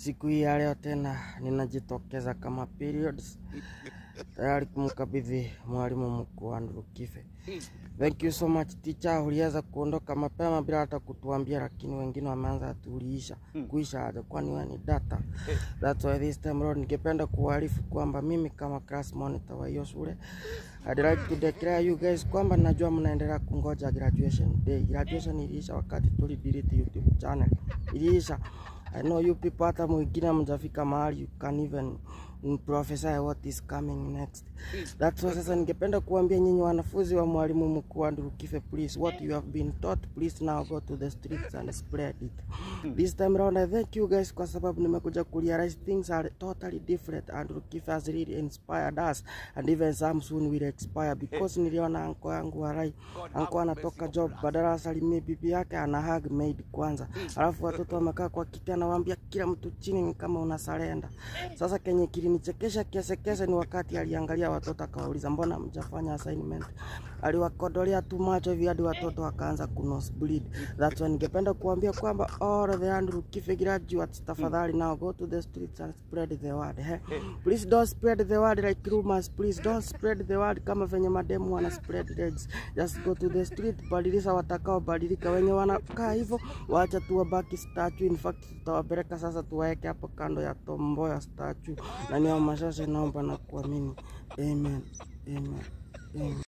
Siku hii ya leo tena ninajitokeza kama periods tayari kumkabidhi mwalimu mkuu Andrew Kife. Thank you so much teacher, uliweza kuondoka mapema bila hata kutuambia, lakini wengine wameanza tuliisha kuisha aje, kwani wewe ni data. That's why this time around ningependa kuarifu kwamba mimi kama class monitor wa hiyo shule I'd like to declare you guys kwamba najua mnaendelea kungoja graduation day. Graduation iliisha wakati tuli delete YouTube channel. Iliisha. I know you people hata mwingine mjafika mahali you can even prophesy what is coming next. That's why sasa ningependa kuambia nyinyi wanafunzi wa mwalimu mkuu Andrew Kife, please what you have been taught, please now go to the streets and spread it. This time around I thank you guys kwa sababu nimekuja kurealize things are totally different. Andrew Kife has really inspired us and even some soon will expire because niliona anko yangu Warai, anko anatoka job, badala asalimie bibi yake ana hug maid kwanza, alafu watoto wamekaa kwa kiti, anawaambia kila mtu chini ni kama unasarenda. Sasa kenye kilinichekesha kiasekese ni wakati aliangalia watoto akawauliza, mbona mjafanya assignment? Aliwakodolea tu macho hivi hadi watoto wakaanza kunose bleed. That's why ningependa kuambia kwamba all the Andrew Kife graduates, tafadhali now go to the streets and spread the word. Eh? Please don't spread the word like rumors. Please don't spread the word kama venye mademu wana spread legs. Just go to the street, badilisha watakao badilika. Wenye wanakaa hivyo waacha tu wabaki statue. In fact tutawapeleka sasa, tuwaeke hapo kando ya tomboya statue, na ni mashashe, naomba na kuamini. Amen. Amen. Amen.